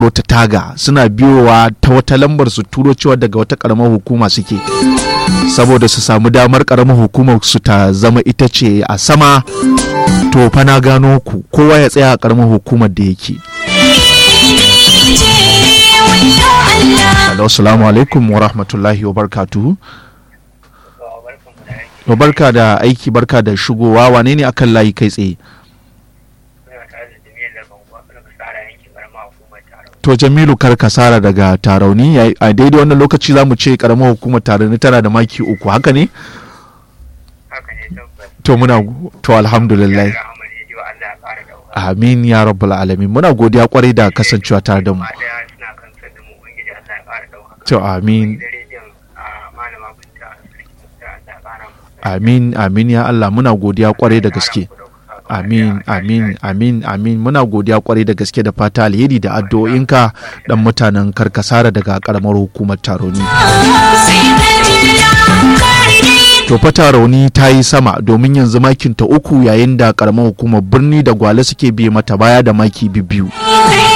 shiga wata taga suna biyowa ta wata lambar su turo cewa daga wata karamar hukuma suke saboda su samu damar karamar hukumar su ta zama ita ce a sama to fa na gano ku kowa ya tsaya a karamar hukumar da yake Assalamu alaikum wa rahmatullahi wa barakatuhu. To barka da aiki barka da shigowa wane ne akan layi kai tsaye? To Jamilu kar kasara daga tarauni a daidai wannan lokaci za mu ce karamar hukumar tarauni tana da maki uku haka ne? To muna to alhamdulillah. Amin ya rabbal alamin muna godiya kwarai da kasancewa tare da mu. To amin. Amin amin ya Allah muna godiya kwarai da gaske. Amin amin amin amin muna godiya kwarai da gaske da fata alheri da addu'o'inka dan mutanen karkasara daga karamar hukumar taroni. To fata rauni ta yi sama domin yanzu makin ta uku yayin da karamar hukumar birni da gwale suke biye mata baya da maki biyu.